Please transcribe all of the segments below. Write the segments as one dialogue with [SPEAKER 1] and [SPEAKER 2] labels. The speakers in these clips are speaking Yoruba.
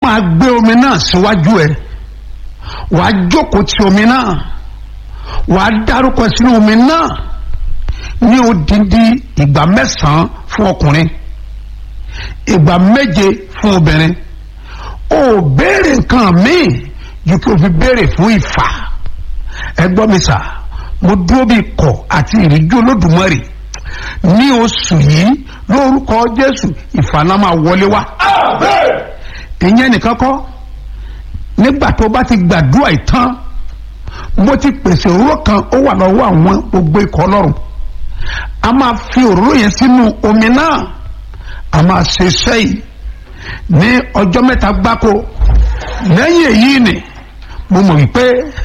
[SPEAKER 1] máa gbé omi náà síwájú ẹ wàá jókòó ti omi náà wàá dárúkọ sínú omi náà ní odindi ìgbà mẹ́sàn-án fún ọkùnrin ìgbà méje fún obìnrin o béèrè nǹkan míì ju kí o fi béèrè fún ìfà ẹ gbọ́ mi sà mo dúró bí ikọ̀ àti ìrìjú olódùmarè ní oṣù yìí lórúkọ jésù ìfàlà máa wọlé wá ìyẹn nìkan kọ́ nígbà tó bá ti gbàdúrà ìtàn mo ti pèsè òróró kan ó wà lọ́wọ́ àwọn gbogbo ikọ̀ ọlọ́run a máa fi òróró yẹn sínú omi náà a máa ṣe iṣẹ́ yìí ní ọjọ́ mẹ́ta gbáko lẹ́yìn èyí ni mo mọ̀ wípé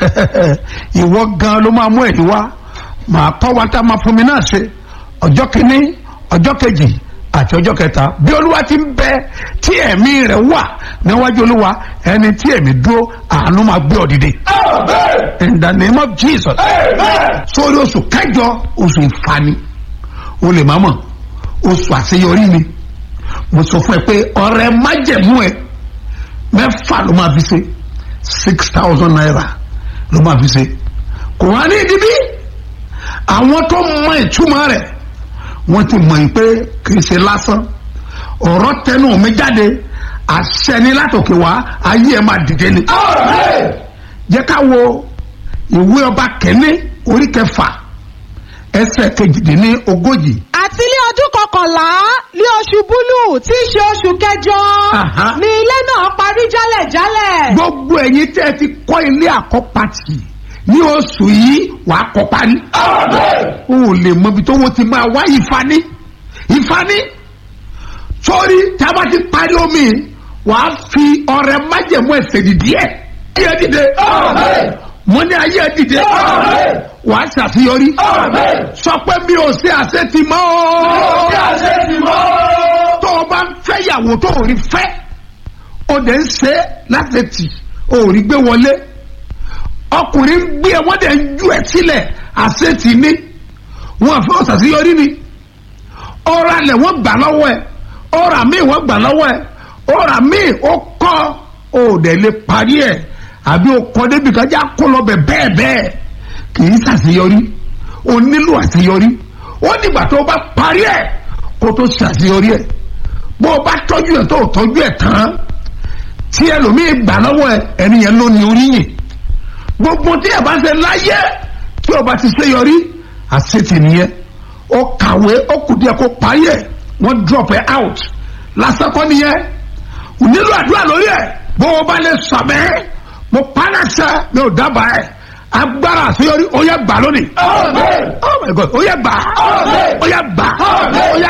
[SPEAKER 1] ìwọ gan ló máa mú ẹ̀rí wá màá kọ́ wa tá a máa fún mi náà ṣe ọjọ́ kìíní ọjọ́ kejì àti ọjọ́ kẹta bí olúwa ti ń bẹ tí ẹ̀mí rẹ̀ wà níwájú olúwa ẹni tí ẹ̀mí dúró àánú máa gbé ọ dìde. in the name of jesus. sórí oṣù kẹjọ oṣù ìfani o lè má mọ̀ oṣù àṣeyọrí ni mo sọ fún ẹ pé ọrẹ májẹ̀mú ẹ mẹ́fà ló máa fi ṣe six thousand naira ló máa fi ṣe kò wá ní ìdíbí àwọn tó mọ ìtumọ̀ rẹ̀ wọ́n ti mọ̀ yìí pé kì í ṣe lásán ọ̀rọ̀ tẹnu mi jáde àṣẹ ni látòkè wá ayé ẹ̀ máa dìde ni. jẹ́ ká wo ìwé ọba kẹ́ni orí kẹfà ẹsẹ̀ kejìdínní ogójì.
[SPEAKER 2] àti ní ọdún kọkànlá ní oṣù búlù tí í ṣe oṣù kẹjọ
[SPEAKER 1] Aha.
[SPEAKER 2] ni ilé náà parí jálẹ̀jálẹ̀.
[SPEAKER 1] gbogbo ẹ̀yin tẹ́ ẹ ti kọ́ ilé àkọ́pàtì ní oṣù yìí wàá kọ́ parí. o ò lè mọ ibi tó wọ́n ti máa wá ìfani ìfani sórí tí a bá ti parí omi wàá fi ọrẹ májẹ̀mú ẹsẹ̀ dìde ẹ̀ ayé dìde mo ní ayé dìde wàá ṣàṣeyọrí sọ pé mi ò ṣe àṣetì mọ́ o tó o bá ń fẹ́ yàwó tó o rí fẹ́ o dẹ̀ ń ṣe láti tì o ò rí gbé wọlé ọkùnrin ń gbé ẹ wọ́n dẹ̀ ń ju ẹ sílẹ̀ àṣetì ní wọn fẹ́ ọ̀sàṣeyọrí ni ọ̀rọ̀ alẹ̀ wọ́n gbà lọ́wọ́ ẹ ọ̀rọ̀ àmì wọ́n gbà lọ́wọ́ ẹ ọ̀rọ̀ àmì ó kọ́ ó dẹ̀ lè parí ẹ̀ àbí ó kọ́ débi kan já kó lọ bẹ̀ bẹ́ẹ̀ bẹ́ẹ̀ kì í ṣàṣeyọrí o nílò àṣeyọrí ó dìgbà tó o bá parí ẹ̀ kó tó ṣàṣeyọrí ẹ̀ bó o bá tọ́jú ẹ̀ tó o tọ́jú ẹ̀ tán tí ẹlòmíì gbà lọ́wọ́ ẹ ẹni yẹn ló ní oríyìn gbogbo tí ẹ bá ṣe láyé tí o bá ti ṣe yọrí àṣetì nìyẹn ó kàwé ó kù díẹ̀ kó parí ẹ̀ wọ́n drop ẹ out lásán kọ́ nìyẹn ò nílò àdúrà lórí ẹ̀ bó o bá lè sọ̀mẹ́ mo pàdásẹ̀ mi ò dábàá ẹ̀ agbára àṣeyọrí ó yẹ gbà lónìí. oh my god ó yẹ gbà ó yẹ gbà ó yẹ